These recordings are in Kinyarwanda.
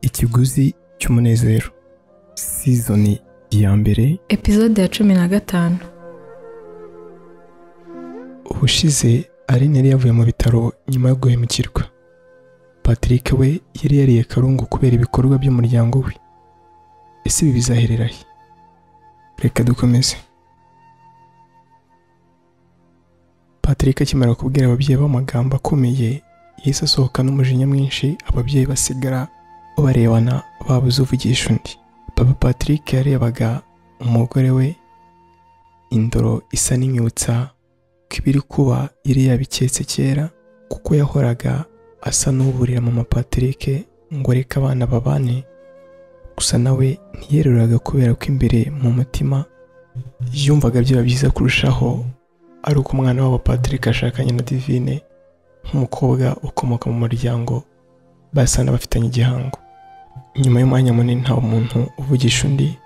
ikiguzi cy'umunezero sizoni ya mbere epizode ya cumi na gatanu ubushize aline yari yavuye mu bitaro nyuma yo guhemukirwa patrick we yari yariye karungu kubera ibikorwa by'umuryango we ese ibi bizaherera he reka dukomeze patrick akimara kubwira ababyeyi b'amagambo akomeye yahise asohoka n'umujinya mwinshi ababyeyi basigara barebana babuze uvugisha undi papa patrick yarebaga umugore we indoro isa n'imyutsa ko ibiri kuba yari yabiketse kera kuko yahoraga asa n'uburira mama patrick ngo areke abana babane gusa nawe ntiyeruraga kubera ko imbere mu mutima yumvaga byaba byiza kurushaho ari uko umwana wabo patrick ashakanye na divine nk'umukobwa ukomoka mu muryango basa n'abafitanye igihango nyuma y'umwanya munini nta muntu uvugisha undi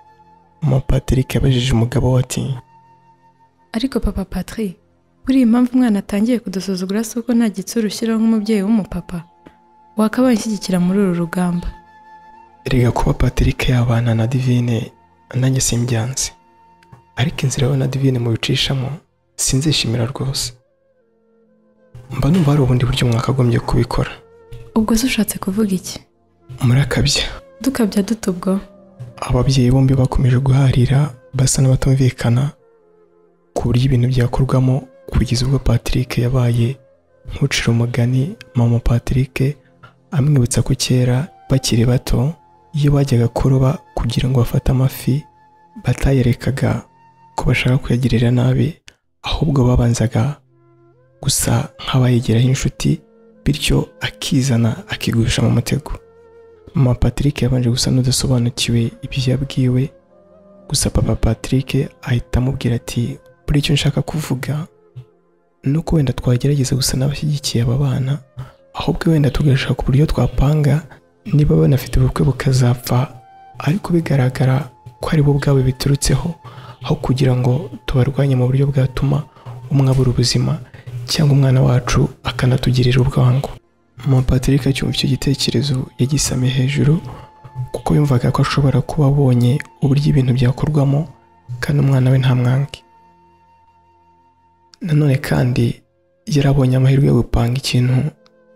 mama patrick yabajije umugabo we ati ariko papa patri buriya impamvu umwana atangiye kudusuzugura si uko nta gitsura ushyiraho nk'umubyeyi w'umupapa wakabaye unshyigikira muri uru rugamba erega kuba patrick yabana na divine nanjye simbyanze ariko inzira we na divine mubicishamo sinzishimira rwose mba numva hari ubundi buryo mwakagombye kubikora ubwo se ushatse kuvuga iki murakabya dukabya dutubwo ababyeyi bombi bakomeje guharira basa n'abatumvikana ku buryo ibintu byakorwamo kugeza ubwo patrick yabaye nk'ucira umugani mama patrick amwibutsa ko kera bakiri bato iyo bajyaga kuroba kugira ngo bafate amafi batayarekaga ko bashaka kuyagirira nabi ahubwo babanzaga gusa nk'abayigiraho inshuti bityo akizana akigusha mu mutego mama patrick yabanje gusa n'udasobanukiwe ibyo yabwiwe gusa papa patrick ahita amubwira ati buri icyo nshaka kuvuga ni uko wenda twagerageza gusa n'abashyigikiye aba bana ahubwo wenda tugashaka uburyo twapanga niba banafite ubukwe bukazapfa ariko bigaragara ko ari bo ubwabo biturutseho aho kugira ngo tubarwanye mu buryo bwatuma umwe abura ubuzima cyangwa umwana wacu akanatugirira ubwangu mama patrick acyumva icyo gitekerezo yagisamye hejuru kuko yumvaga ko ashobora kuba abonye uburyo ibintu byakorwamo kandi umwana we nta mwange nanone kandi yarabonye amahirwe yo gupanga ikintu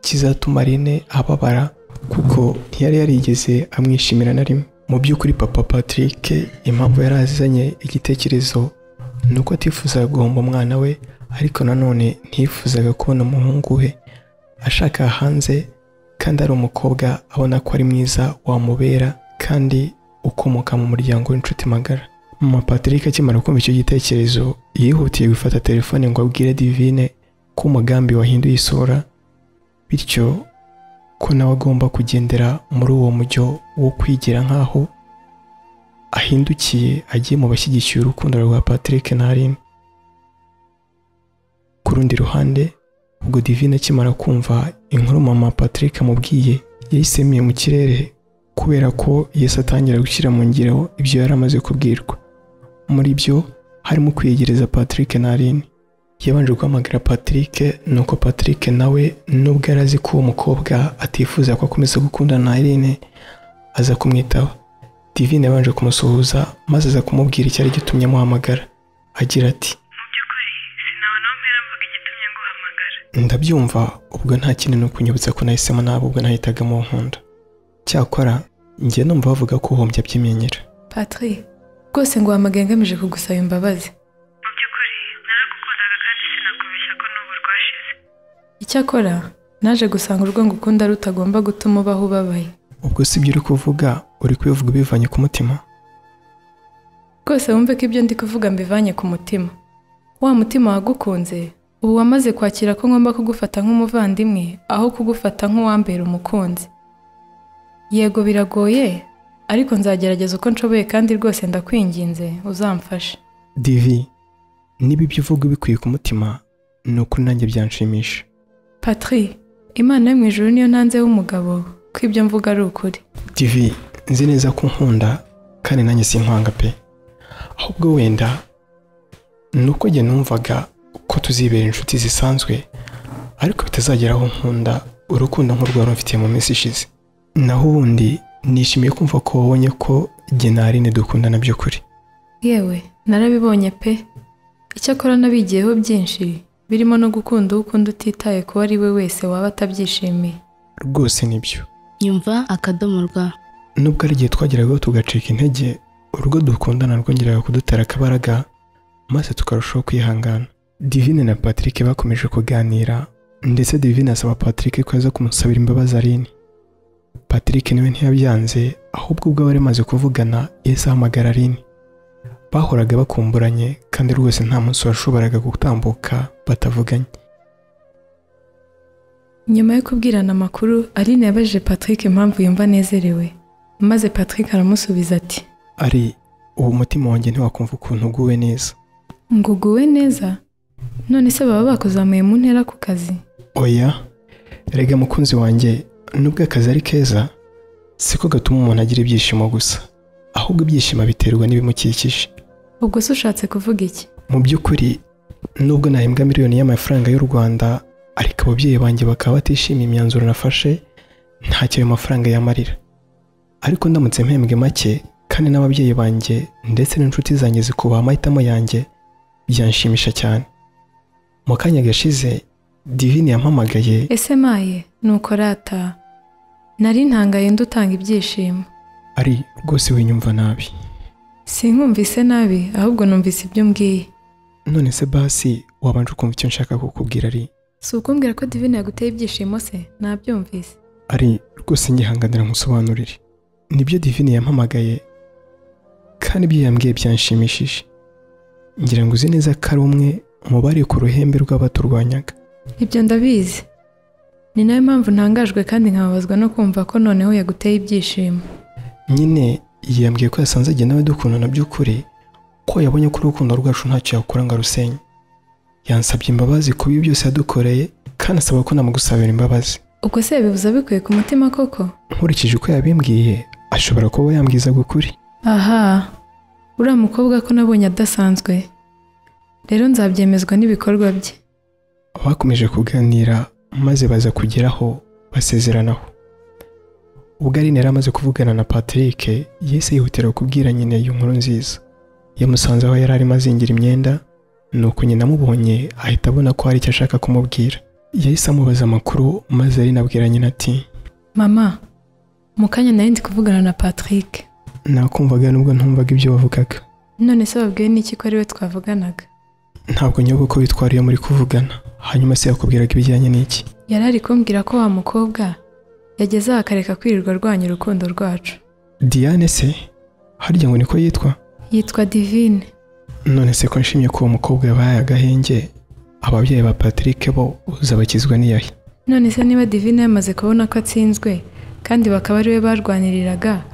kizatuma Aline ababara kuko ntiyari yarigeze amwishimira na rimwe mu by'ukuri papa patrick impamvu yari azanye igitekerezo ni uko atifuzaga guhomba umwana we ariko nanone ntiyifuzaga kubona umuhungu we ashaka hanze kandi ari umukobwa abona ko ari mwiza wamubera kandi ukomoka mu muryango w'inshuti magara mama patrick akimara kumva icyo gitekerezo yihutiye gufata telefone ngo abwire divine ko umugambi wahinduye isura bityo ko nawe agomba kugendera muri uwo mujyo wo kwigira nk'aho ahindukiye agiye mu bashyigikiye urukundo rwa patrick na aline ku rundi ruhande ubwo divine akimara kumva inkuru mama patrick amubwiye yayisemiye mu kirere kubera ko yesi atangira gushyira mu ngiro ibyo yari amaze kubwirwa muri byo harimo kwiyegereza patrick na aline yabanje guhamagara patrick nuko patrick nawe nubwo yari azi ko uwo mukobwa atifuza ko akomeza gukundana na aline aza kumwitaba divine yabanje kumusuhuza maze aza kumubwira icyari gitumye amuhamagara agira ati ndabyumva ubwo nta kindi ni ukunyibutsa ko nahisemo nabi ubwo nahitaga mu nkunda cyakora njye numva bavuga ko uhombya aby'imenyera patri rwose ngo wahamagaye ngamije kugusaba imbabazi mu by'ukuri naragukundaga kandi sinakubeshya ko n'ubu rwashize icyakora naje gusanga urwo ngukunda rutagomba gutuma ubaho ubabaye ubwo si ibyo uri kuvuga uri kubivuga ubivanye ku mutima rwose wumve ko ibyo ndi kuvuga mbivanye ku mutima wa mutima wagukunze ubu wamaze kwakira ko ngomba kugufata nk'umuvandimwe aho kugufata nk'uwambera umukunzi yego biragoye ariko nzagerageza uko nshoboye kandi rwose ndakwinginze uzamfashe divi niba ibyo uvuga ubikuye ku mutima ni ukuri nanjye byanshimisha patri imana yo mu ijuru niyo ntanzeho umugabo ko ibyo mvuga ari ukuri divi nzi neza ko unkunda kandi nanjye sinkwanga pe ahubwo wenda ni uko njye numvaga ko tuzibera inshuti zisanzwe ariko bitazagera aho nkunda urukundo nk'urwari mfitiye mu minsi ishize naho ubundi nishimiye kumva ko wabonye ko jye na Aline dukundana by'ukuri yewe narabibonye pe icyakora nabigiyeho byinshi birimo no gukunda uwo ukunda utitaye ku uwo ari we wese waba atabyishimiye rwose nibyo nyumva akadomo rwa nubwo ari igihe twageragaho tugacika intege urugo dukundana rwongeraga kudutera akabaraga maze tukarushaho kwihangana divine na patrick bakomeje kuganira ndetse divine asaba patrick ko yaza kumusabira imbabazi aline patrick nawe ntiyabyanze ahubwo ubwo bari bamaze kuvugana yahise ahamagara aline bahoraga bakumburanye kandi rwose nta munsi washoboraga gutambuka batavuganye nyuma yo kubwirana amakuru aline yabajije patrick impamvu yumva anezerewe maze patrick aramusubiza ati ari ubu umutima wanjye ntiwakumva ukuntu uguwe neza nguguwe neza none se baba bakuzamuye mu ntera ku kazi oya rega mukunzi wanjye nubwo akazi ari keza siko gatuma umuntu agira ibyishimo gusa ahubwo ibyishimo biterwa n'ibimukikije ubwo se ushatse kuvuga iki mu by'ukuri nubwo nahembwa miliyoni y'amafaranga y'u rwanda ariko ababyeyi banjye bakaba batishimiye imyanzuro nafashe ntacyo ayo mafaranga yamarira ariko ndamutse mpembwe make kandi n'ababyeyi banjye ndetse n'inshuti zanjye zikubaha amahitamo yanjye byanshimisha cyane mu kanya gashize divine yampamagaye ese maye nuko rata nari ntangaye ndutanga ibyishimo ari rwose winyumva nabi sinkumvise nabi ahubwo numvise ibyo umbwiye none se basi wabanje ukumva icyo nshaka kukubwira ari si ukumbwira ko divine yaguteye ibyishimo se nabyumvise ari rwose nyihanganira musobanurire nibyo divine yampamagaye kandi ibyo yambwiye byanshimishije ngira ngo uzi neza ko ari umwe mu bari ku ruhembe rw'abaturwanyaga ibyo ndabizi ni nayo mpamvu ntangajwe kandi nkababazwa no kumva ko noneho yaguteye ibyishimo nyine yambwiye ko yasanze igihe nawe dukundana by'ukuri ko yabonye ko urukundo rwacu ntacyo yakora ngo arusenye yansabye imbabazi ku bibi byose yadukoreye kandi asaba ko namugusabira imbabazi ubwo se yabibuza bikwiye ku mutima koko nkurikije uko yabimbwiye ashobora kuba yambwiza ukuri aha uriya mukobwa ko nabonye adasanzwe rero nzabyemezwa n'ibikorwa bye bakomeje kuganira maze baza kugeraho basezeranaho ubwo Aline yari amaze kuvugana na Patrick yese yihutira kubwira nyine iyo nkuru nziza yamusanze aho yari arimo azingira imyenda nuko nyina amubonye ahita abona ko hari icyo ashaka kumubwira yahise amubaza amakuru maze Aline abwira nyina ati mama mu kanya nari ndi kuvugana na patrick nakumvaga nubwo ntumvaga ibyo wavugaga none se babwiwe n'iki ko ari we twavuganaga ntabwo nyoboka uko bitwara iyo muri kuvugana hanyuma se yakubwiraga ibijyanye n'iki yari ari kumbwira ko wa mukobwa yageze aha akareka kwirirwa arwanya urukundo rwacu diane se harya ngo niko yitwa yitwa divine none se ko nshimye ko uwo mukobwa yabaye agahenge ababyeyi ba patrick bo uzabakizwa n'iyahe none se niba divine yamaze kubona ko atsinzwe kandi bakaba ari we barwaniriraga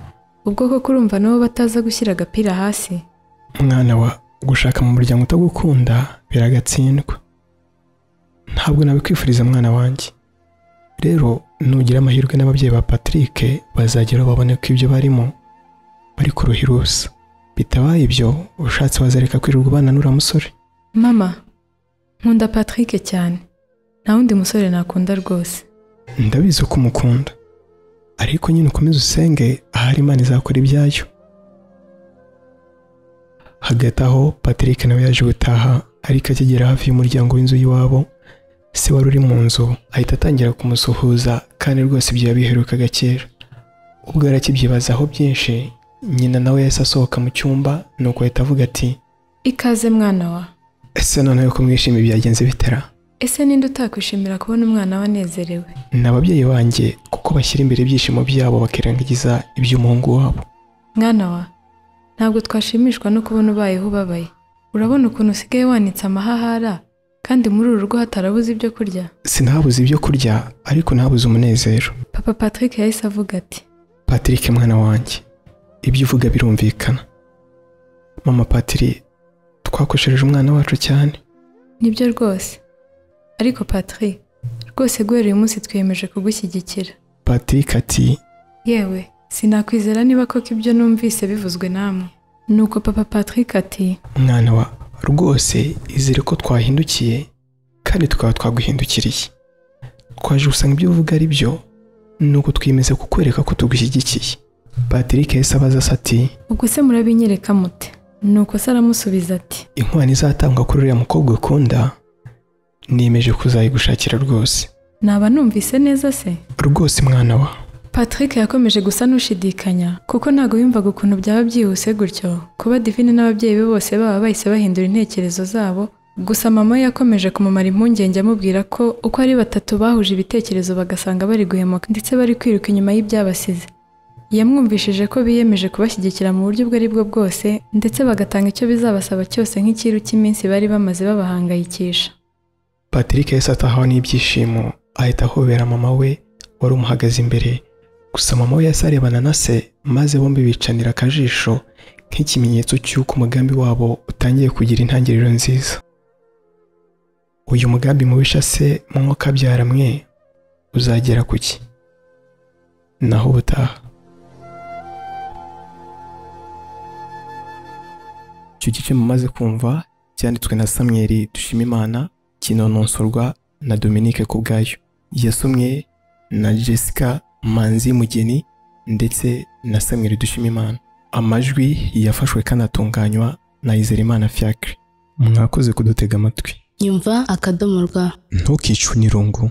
ubwo koko urumva nabo bataza gushyira agapira hasi mwana wa gushaka mu muryango utagukunda biragatsindwa ntabwo nabikwifuriza mwana wanjye rero nugira amahirwe n'ababyeyi ba patrick bazageraho babone ko ibyo barimo bari ku ruhi rusa bitabaye ibyo ushatse wazareka kwirirwa ubana n'uriya musore mama nkunda patrick cyane nta wundi musore nakunda rwose ndabizi ko umukunda ariko nyine ukomeze usenge ahari imana izakora ibyayo hagati aho patrick nawe yaje gutaha ariko akigera hafi y'umuryango w'inzu y'iwabo se wari uri mu nzu ahita atangira kumusuhuza kandi rwose ibyo yabiherukaga kera ubwo yari akibyibazaho byinshi nyina nawe yahise asohoka mu cyumba nuko ahita avuga ati ikaze mwana wa ese noneho ko mwishimi byagenze bitera ese ninde utakwishimira kubona umwana we anezerewe ni ababyeyi banjye kuko bashyira imbere ibyishimo byabo bakirengagiza iby'umuhungu wabo mwana wa ntabwo twashimishwa no kubona ubayeho ubabaye urabona ukuntu usigaye wanitse amahahara kandi muri uru rugo hatarabuze ibyo kurya sinabuze ibyo kurya ariko nabuze umunezero papa patrick yahise avuga ati patrick mwana wanjye ibyo uvuga birumvikana mama patiri twakoshereje umwana wacu cyane nibyo rwose ariko patrick rwose guhera uyu munsi twiyemeje kugushyigikira patrick ati yewe sinakwizera niba koko ibyo numvise bivuzwe namwe nuko papa patrick ati mwana wa rwose izere ko twahindukiye kandi tukaba twaguhindukiriye twaje gusanga ibyo uvuga ari byo ni uko twiyemeza kukwereka ko tugushyigikiye patrick yahise abaza se ati ubwo se murabinyereka mute nuko se aramusubiza ati inkwano izatangwa kuri uriya mukobwa ukunda niyemeje kuzayigushakira rwose naba numvise neza se rwose mwana wa patrick yakomeje gusa n'ushidikanya kuko ntabwo yumvaga ukuntu byaba byihuse gutyo kuba divine n'ababyeyi be bose baba bahise bahindura intekerezo zabo gusa mama we yakomeje kumumara impungenge amubwira ko uko ari batatu bahuje ibitekerezo bagasanga bari guhemuka ndetse bari kwiruka inyuma y'ibyabasize yamwumvishije ko biyemeje kubashyigikira mu buryo ubwo ari bwo bwose ndetse bagatanga icyo bizabasaba cyose nk'ikiru cy'iminsi bari bamaze babahangayikisha patrick yahise atahaho n'ibyishimo ahita ahobera mama we wari umuhagaze imbere gusa mama we yahise arebana na se maze bombi bicanira akajisho nk'ikimenyetso cy'uko umugambi wabo utangiye kugira intangiriro nziza uyu mugambi mubisha se mwuka abyara mwe uzagera ku ki naho ubutaha icyo gice mumaze kumva cyanditswe na samweri dushimimana kinononsorwa na dominique kubwayo yasomwe na jessica manzi mugeni ndetse na samweri dushimimana amajwi yafashwe kanatunganywa na izerimana fiacre mwakoze kudutega amatwi yumva akadomo rwa ntukicwe n'irungu